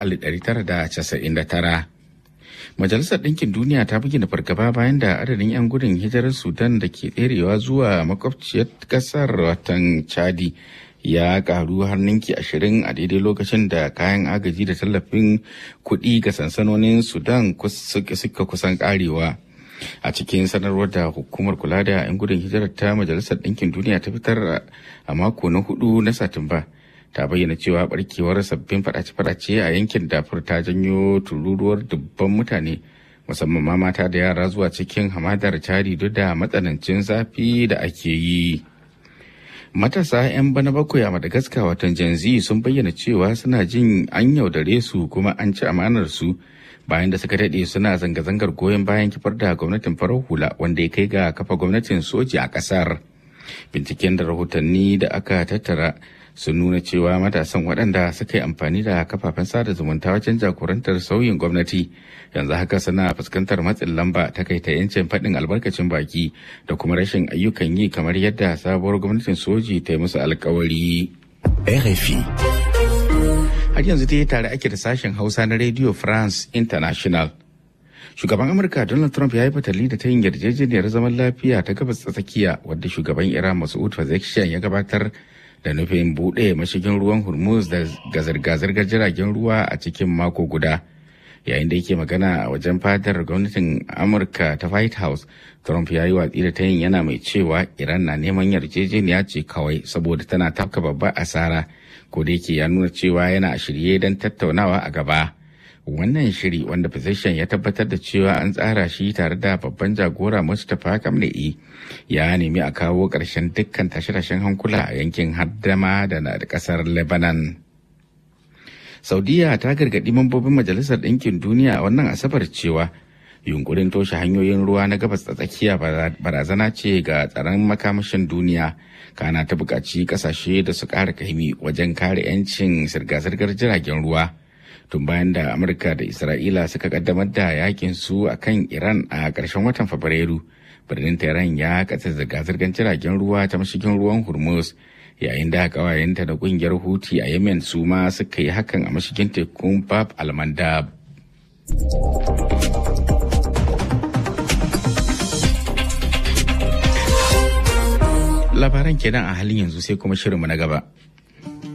1999. Majalisar Ɗinkin Duniya ta bayyana fargaba bayan da adadin 'yan gudun hijirar Sudan da ke tserewa zuwa makwabciyar ƙasar watan Chadi ya karu har ninki ashirin a daidai lokacin da kayan agaji da tallafin kuɗi ga sansanonin Sudan suka kusan karewa. A cikin sanarwar da hukumar kula da 'yan gudun hijirar ta Majalisar Ɗinkin Duniya ta fitar a mako na hudu na Satumba. ta bayyana cewa barkewar sabbin fadace-fadace a yankin dafur ta janyo tururuwar dubban mutane musamman ma mata da yara zuwa cikin hamadar cari duk da matsanancin zafi da ake yi matasa 'yan bana bakwai a madagascar watan janzi sun bayyana cewa suna jin an yaudare su kuma an ci amanar su bayan da suka daɗe suna zanga-zangar goyon bayan kifar da gwamnatin farar hula wanda ya kai ga kafa gwamnatin soji a ƙasar binciken da rahotanni da aka tattara sun nuna cewa matasan waɗanda suka yi amfani da kafafen sada zumunta wajen jagorantar sauyin gwamnati yanzu haka suna fuskantar matsin lamba ta kai ta yancin faɗin albarkacin baki da kuma rashin ayyukan yi kamar yadda sabuwar gwamnatin soji ta yi musu alkawari. RFI. Har yanzu dai tare ake da sashen Hausa na Radio France International. Shugaban Amurka Donald Trump ya yi fatali da ta yin yarjejeniyar zaman lafiya ta gabas ta tsakiya wadda shugaban Iran Masoud Pezeshkian ya gabatar da nufin buɗe mashigin ruwan hormuz da ga zirga-zirgar jiragen ruwa a cikin mako guda yayin da yake magana a wajen fadar gwamnatin amurka ta white house trump ya yi watsi da tayin yana mai cewa iran na neman yarjejeniya ce kawai saboda tana tafka babbar asara ko da yake ya nuna cewa yana a shirye don tattaunawa a gaba wannan shiri wanda physician ya tabbatar da cewa an tsara shi tare da babban jagora mustapha kamle'i ya nemi a kawo ƙarshen dukkan tashe-tashen hankula a yankin haddama da na ƙasar lebanon saudiya ta gargaɗi mambobin majalisar ɗinkin duniya a wannan asabar cewa yunkurin toshe hanyoyin ruwa na gabas ta tsakiya barazana ce ga tsaron makamashin duniya kana ta buƙaci ƙasashe da su ƙara kaimi wajen kare 'yancin zirga-zirgar jiragen ruwa tun bayan da amurka da isra'ila suka kaddamar da yakin su a kan iran a ƙarshen watan fabrairu birnin tehran ya katse zirga-zirgar jiragen ruwa ta mashigin ruwan hormuz yayin da kawayenta da kungiyar huti a yemen su ma suka yi hakan a mashigin tekun bab almandab labaran kenan a halin yanzu sai kuma shirinmu na gaba